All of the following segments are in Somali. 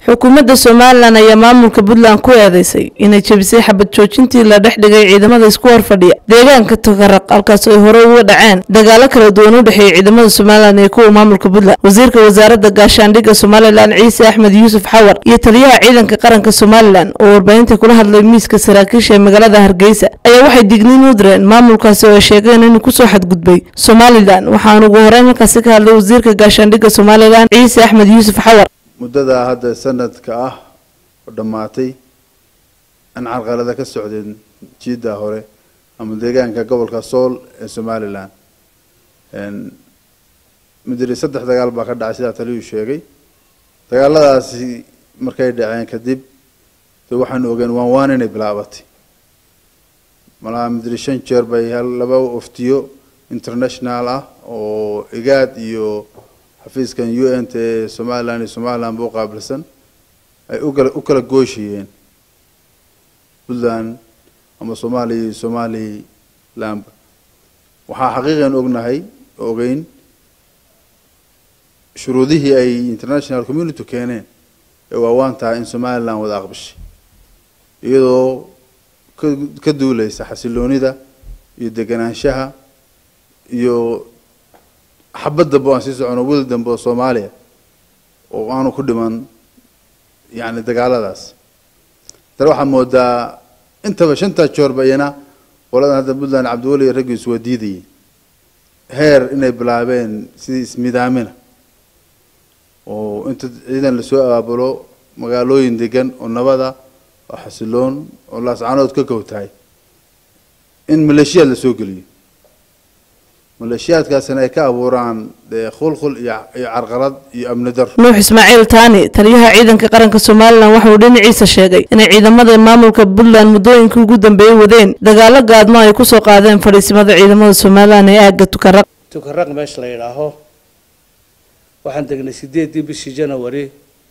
xukuumadda somalilan ayaa maamulka puntland ku eedeysay inay jebisay xabad joojintii la dhex dhigay ciidamada isku horfadhiya deegaanka takaraq halkaas ay hore uga dhaceen dagaalo kala duwan u dhexeeyay ciidamada somalilan iyo kuwa maamulka puntland wasiirka wasaaradda gaashaandhigga somalilan ciise axmed yuusuf xawar iyo taliyaha ciidanka qaranka somalilan oo warbaahinta kula hadlay miiska saraakiisha ee magaalada hargeysa ayaa waxay digniin u direen maamulkaasi oo ay sheegeen inuu kusoo xadgudbay somalilan waxaana ugu horeyn halkaasi ka hadlay wasiirka gaashaandhigga somalilan ciise axmed yuusuf xawar muddadaa hadda sanadka ah oo dhammaatay aan carqalada ka socdeen jiidda hore ama deegaanka gobolka sool ee somalilan midiri saddex dagaal baa ka dhacay sidaa taliyuu sheegay dagaaladaasi markay dhaceen kadib de waxaanu ogeen waan waan inay bilaabatay malaha midiri shan jeer bay laba oftiyo international ah oo igaad iyo xafiiskan u n t ee somalilan iyo somalilan ba u qaabilsan ay ukala u kala gooshiyeen puntland ama soomaaliya iyo somalilandba waxaa xaqiiqan ognahay ogeyn shuruudihii ay international community keeneen ee waawaan tahay in somaliland wada aqbashay iyadoo ka ka duuleysa xasiloonida iyo deganaanshaha iyo xabad dambe aan sii socono wil dambe oo soomaaliya oo aanu ku dhiman yani dagaaladaas dana waxaad moodaa intaba shantaa joorba iyana qoladan hadda puntland cabdiweli iyo raggiisu waa diidayeen heer inay bilaabeen sidii ismidaamina oo inta ciidan lasoo abaabulo magaalooyin degan oo nabada oo xasiloon oo laascanood ka kowtahay in maleeshiyaad lasoo geliyo maleeshiyaadkaasina ay ka abuuraan dee khulkhul iyo iyo carqalad iyo amni dar nuux ismaaciil taani taliyaha ciidanka qaranka somalilan waxa uu dhinaciisa sheegay inay ciidamada maamulka puntland muddooyinkii ugu dambeeyey wadeen dagaalo gaadmo ay kusoo qaadeen fadhiisimada ciidamada somalilan ee aagga tukaraq tukaraq meesha la yidhaaho waxaan degnay sideedii bishii janawari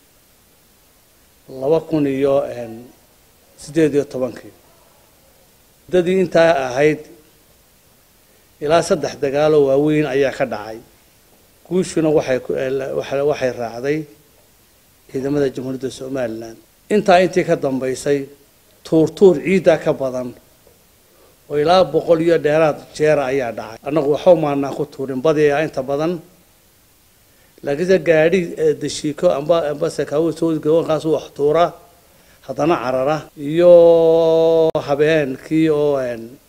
laba kun iyo sideed iyo tobankii muddadii intaa ahayd ilaa saddex dagaalo waaweyn ayaa ka dhacay guushuna waxay waxay raacday ciidamada jamhuuriyadda somalilan intaa intii ka dambaysay tuurtuur ciiddaa ka badan oo ilaa boqol iyo dheeraad jeera ayaa dhacay annagu waxba maanaa ku tuurin badi ah inta badan laakiinse gaadhi dashiiko amba amba sakaawo soodgawankaas wax tuura haddana carara iyo habeenkii oo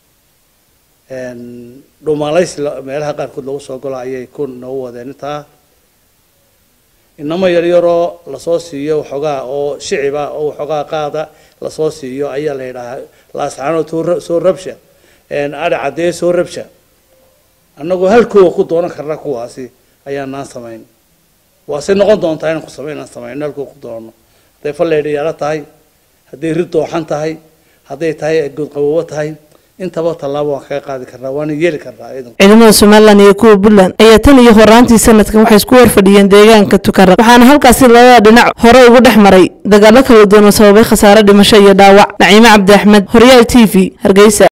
dhumalays meelaha qaarkood lagu soo galo ayay ku noogu wadeen intaa inamo yaryaroo lasoo siiyo waxoogaa oo shiciba oo waxoogaa qaada lasoo siiyo ayaa la yidhaahaa laascaanood soo rabsha adhi caddee soo rabsha annagoo halkooga ku doonan karna kuwaasi ayaanaan samayn waase noqon doontaa inaan ku samayn inaan samayno halkooga ku doono hadday falleydhayaalo tahay hadday rid dooxan tahay hadday tahay goodqaboobo tahay intaba tallaabo waan kaga qaadi karnaa waana yeeli karnaa ciidamada somalilan iyo kuwa puntland ayaa tan iyo horaantii sanadkan waxay isku horfadhiyeen deegaanka tukaraq waxaana halkaasi labada dhinac hore ugu dhex maray dagaalo kala duwan oo sababay khasaare dhimasho iyo dhaawac naciime cabdi axmed horyaal t v hargeysa